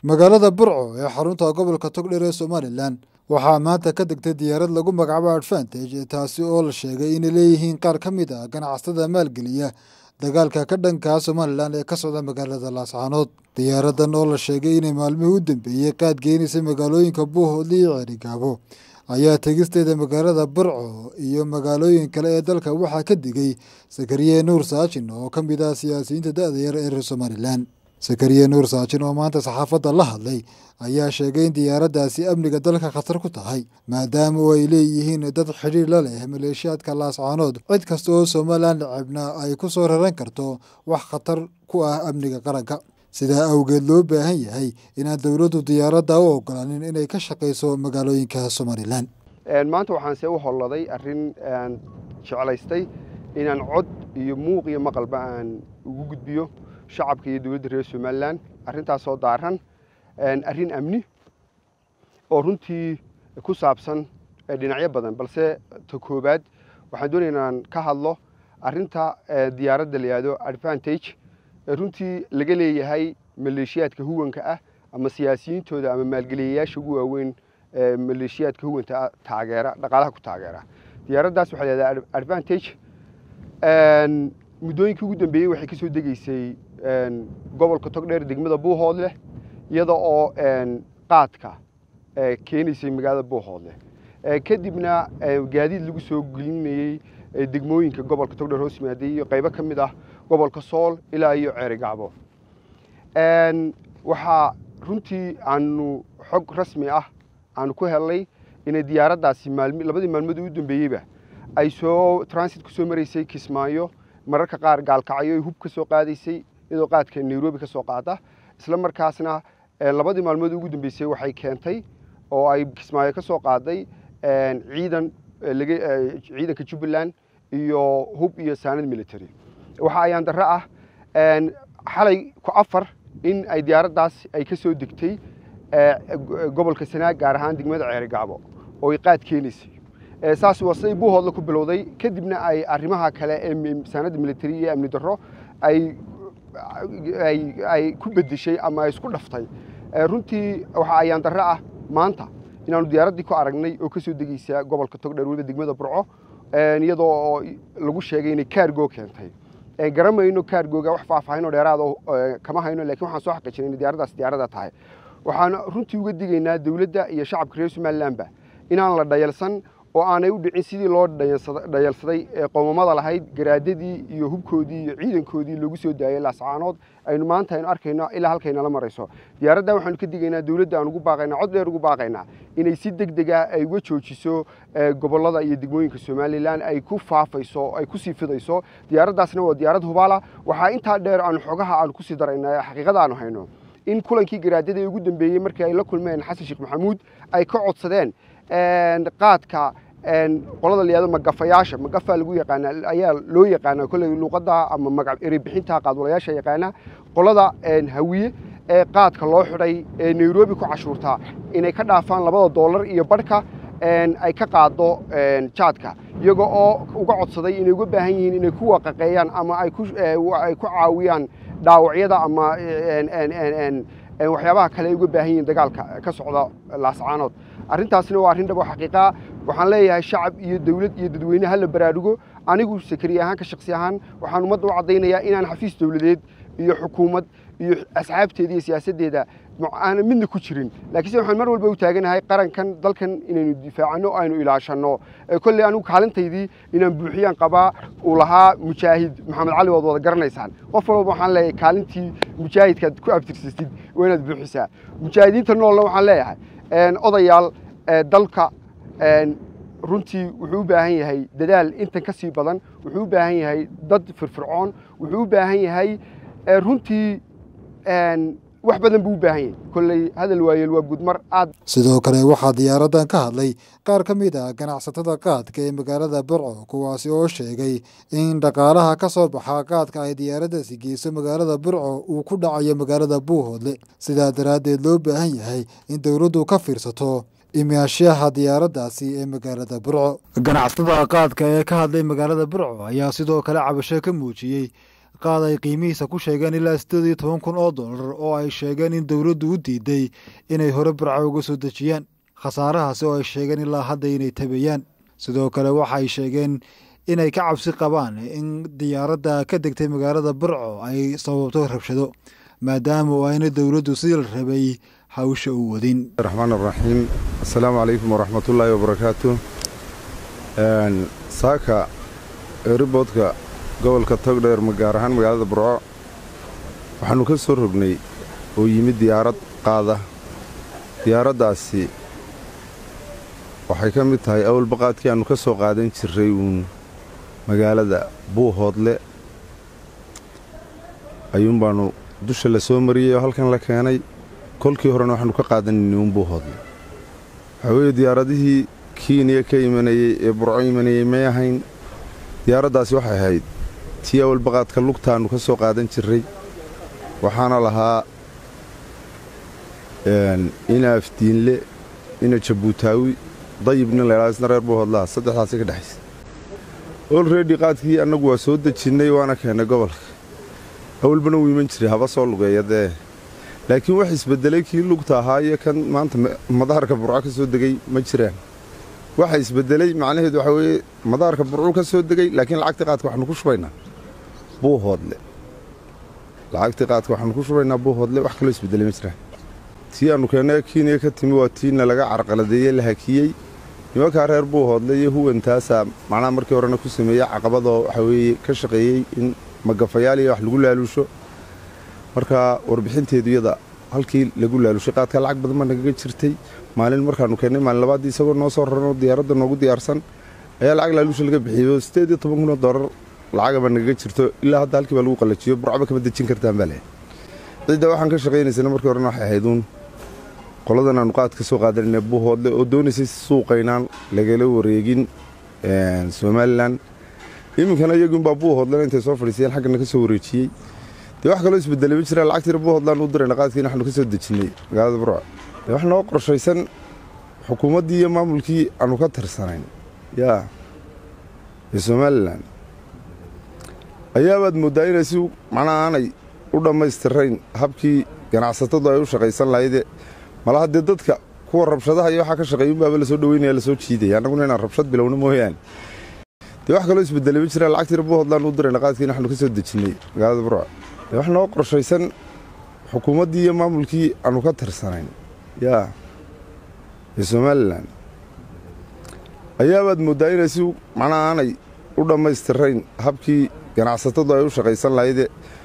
magaalada burco ee xarunta gobolka togdheer ee somalilan waxaa maanta ka degtay diyaarad lagu magacaabo advantage taasi oo la sheegay inay leeyihiin qaar ka mid ah ganacsatada maalgeliya dagaalka ka dhankaa somalilan ee ka socda magaalada laascaanood diyaaradan oo la sheegay inay maalmihii u dambeeyey qaad geenaysa magaalooyinka buuhoodle iyo ceerigaabo ayaa tegisteeda magaalada burco iyo magaalooyin kale ee dalka waxaa ka digay sakariye nuur saajin oo ka mid ah siyaasiyiinta da-da yar ee reer somalilan sakariye nuur saajin oo maanta saxaafadda la hadlay ayaa sheegay in diyaaraddaasi amniga dalka khatar ku tahay maadaama oo ay leeyihiin dad xidhiir la leh maleeshiyaadka laascaanood cid kasta oo somalilan necebna ay ku soo raran karto wax khatar ku ah amniga qaranka sidaa awgeed loo baahan yahay inaan dowladdu diyaaradda u ogolaanin inay ka shaqayso magaalooyinka somalilan maanta waxaan see u holladay arrin aan jeclaystay inaan cod iyo muuq iyo maqalba aan ugu gudbiyo shacabka iyo dowladda reer somalilan arrintaasoo daaran arrin amni oo runtii ku saabsan dhinacyo badan balse ta koobaad waxaan doonaya inaan ka hadlo arrinta diyaaradda la yihahdo advantage runtii laga leeyahay maleeshiyaadka huwanka ah ama siyaasiyiintooda ama maalgeliyayaasha ugu waaweyn maleeshiyaadka huwanta taageera dhaqaalaha ku taageera diyaaraddaas waxaa lahahdaa advantage muddooyinkii ugu dambeeyey waxay ka soo degeysay gobolka togdheer degmada buuhoodleh iyada oo qaadka keenaysay magaalada buuhoodleh kadibna gaadiid lagu soo gelinayey degmooyinka gobolka togdheer hoos yimaaday iyo qaybo ka mid ah gobolka sool ilaa iyo ceerigacbo waxaa runtii aanu xog rasmi ah aanu ku helnay inay diyaaraddaasi labadii maalmood u dambeeyeyba ay soo transit ku soo maraysay kismaayo mararka qaar gaalkacyo ay hub ka soo qaadaysay iyadoo qaadka nairobi ka soo qaada isla markaasna labadii maalmood ugu dambeysay waxay keentay oo ay kismaayo ka soo qaaday ciidan ciidanka jubbaland iyo hub iyo saanad military waxa ayaan darro ah xalay ku afar in ay diyaaraddaas ay ka soo degtay gobolka sanaag gaar ahaan degmada ceerigacbo oo ay qaad keenaysay saas waa siday buuhoodla ku bilowday kadibna ay arrimaha kale ee saanadda military iyo amni darro ay ay ku bedeshay ama ay isku dhaftay runtii waxa ayaan darro ah maanta inaanu diyaaraddii ku aragnay oo ka soo degeysa gobolka togdheer weliba degmada burco iyadoo oo lagu sheegay inay kaargo keentay garamayno kaargooga wax faahfaahinoo dheeraada kama hayno lakin waxaan soo xaqiijinay in diyaaraddaas diyaarada tahay waxaan runtii uga digaynaa dowladda iyo shacabka reer somalilanba inaan la dhayalsan oo aanay u dhicin sidii loo dhayalsaday ee qoomamada lahayd garaadadii iyo hubkoodii iyo ciidankoodii loogu soo daayay laascaanood aynu maanta aynu arkayno ilaa halkaynala marayso diyaaradda waxaanu ka digaynaa dowladda aan ugu baaqaynaa cod dheer ugu baaqaynaa inay si deg dega ay uga joojiso gobollada iyo degmooyinka somalilan ay ku faafayso ay kusii fidayso diyaaraddaasna waa diyaarad hubaala waxaa intaa dheer aanu xogaha aanu kusii daraynaa xaqiiqada aanu hayno in kulankii garaadada ee ugu dambeeyey markii ay la kulmeen xasan sheekh maxamuud ay ka codsadeen qaadka qolada la yihahdo magafayaasha magafa lagu yaqaana ayaa loo yaqaana kolley luuqadda ama magac erebixinta qaadwalayaasha yaqaana qolada hawiye ee qaadka loo xidhay ee nairobi ku cashuurtaa inay ka dhaafaan labada doolar iyo barhka ay ka qaado jaadka iyaga oo uga codsaday inay uga baahan yihiin inay ku waqaqeeyaan ama ay ku caawiyaan dhaawacyada ama waxyaabaha kale ay uga baahan yihiin dagaalka ka socda laascaanood arrintaasna waa arrin dhabo xaqiiqaa waxaan leeyahay shacab iyo dowlad iyo dadweyne hala baraarugo anigu sakariye ahaan ka shaksi ahaan waxaan ummadda u caddaynayaa inaan xafiis dowladeed iyo xukuumad iyo asxaabteeda iyo siyaasaddeeda aanan midna ku jirin laakiinse waxaan mar walba u taaganahay qarankan dalkan inaynu difaacano aynu ilaashanno kolley anigu kaalintaydii inaan buuxiyaan qabaa uu lahaa mujaahid maxamed cali waad wada garanaysaan qof walba waxaan leeyahay kaalintii mujaahidkaad ku abtirsatid waa inaad buuxisaa mujaahidiinta noolna waxaan leeyahay odayaal dalka runtii wuxuu u baahan yahay dadaal intan ka sii badan wuxuu u baahan yahay dad firfircoon wuxuu u baahan yahay runtii wax badan buu u baahan yahay kolley hadal waayeel waa gudmar aad sidoo kale waxaa diyaaraddan ka hadlay qaar ka mid ah ganacsatada qaadka ee magaalada burco kuwaasi oo sheegay in dhaqaalaha ka soo baxa qaadka ay diyaaraddaasi geyso magaalada burco uu ku dhacayo magaalada buuhoodle sidaa daraaddeed loo baahan yahay in dowladdu ka fiirsato imaashaha diyaaraddaasi ee magaalada burco ganacsatada qaadka ee ka hadlay magaalada burco ayaa sidoo kale cabasho ka muujiyey qaad ay qiimihiisa ku sheegeen ilaa siddeed iyo toban kun oo dollar oo ay sheegeen in dowladdu u diiday inay hore burco uga soo dejiyaan khasaarahaasi oo ay sheegeen ilaa hadda inay tabayaan sidoo kale waxay sheegeen inay ka cabsi qabaan in diyaaradda ka degtay magaalada burco ay sababto rabshado maadaama oo ayna dowladdu sidii la rabay hawsha u wadin raxmaan araxiim assalaamu calaykum waraxmatullaahi wabarakaatu saaka eriboodka gobolka togdheer gaar ahaan magaalada burco waxaannu ka soo rognay oo yimid diyaarad qaada diyaaraddaasi waxay ka mid tahay awalbaqaadkii aannu ka soo qaadan jirray uun magaalada buuhoodle ayuun baannu dusha la soo mariyey oo halkan la keenay kolkii horena waxaannu ka qaadanayni uun buuhoodle waxaa weeye diyaaradihii kiiniya ka imanayey ee burco imanayey may ahayn diyaaraddaasi waxay ahayd tii awalbaqaadka lugtaannu ka soo qaadan jirray waxaana lahaa ina afdiinle ina jabuutaawi dayib nin laydhaha isna reer buuhoodlaha saddexdaasi ka dhexaysa olredi qaadkii annagu waa soo dejinnay waana keennay gobolka awalbana wuu iman jiray haba soo lugeeya dee laakiin wax isbeddelay kii lugta ahaa iyo kan maanta madaharka burco ka soo degay ma jiraan waxa isbeddelay macnaheedu waxaa weeye madaharka burcuu ka soo degay laakiin lacagtii qaadka waxaanu ku shubaynaa buuhoodle lacagtii qaadka waxaanu ku shubaynaa buuhoodle wax kaloo isbeddelay ma jiraan tii aannu keennay kiiniya ka timi waa tiina laga carqaladeeyey la hakiyey nimankaa reer buuhoodle iyo huwantaasaa macnaha markii horena ku sameeyey caqabadoo waxaa weeye ka shaqeeyey in magafayaal iyo wax lagu laaluusho markaa warbixinteedu iyada halkii lagu laalushay qaadka lacag badan baa nagaga jirtay maalin markaannu keennay maalin labaaddii isagoo noo soo raranoo diyaaradda noogu diyaarsan ayaa lacag laaluusha laga bixiyey oo siddeed iyo toban kun oo doolar lacaga baa nagaga jirto ilaa hadda halkii baa lagu qallajiyo burcba kama dejin kartaan baa leh cidda waxaan ka shaqaynaysana markii horena waxay ahayduun qoladan aanu qaad ka soo qaadanayna buuhoodle oo doonaysay suuqaynaan lagala wareegin somalilan iminkana iyagunbaa buuhoodlena intay soo fadhiisayeen xaggana ka soo wareejiyey dee wax kaloo isbedelay ma jiraan lacagtiina buuhoodlaan u dirayna qaadkiina waxaanu ka soo dejinnay magaalada burco dee wax noo qorshaysan xukuumaddii iyo maamulkii aanu ka tirsanayn yaa ee somalilan ayaabaad mooddaa inay si macnaha aanay u dhammaystirayn habkii ganacsatadu ay u shaqaysan lahayde mala haddee dadka kuwa rabshadaha iyo waxaa ka shaqeeya unbaaba lasoo dhaweynaya lasoo jiidaya annaguna inaan rabshad bilowno mooyaane dee wax kaloo isbedelay ma jiraan lacagtiina buuhoodlaan u dirayna qaadkiina waxaanu ka soo dejinnay magaalada burco dee wax noo qorshaysan xukuumaddii iyo maamulkii aanu ka tirsanayn yaa ee somalilan ayaabaad mooddaa inay si macnaha aanay u dhammaystirayn habkii ganacsatadu ay u shaqaysan lahayde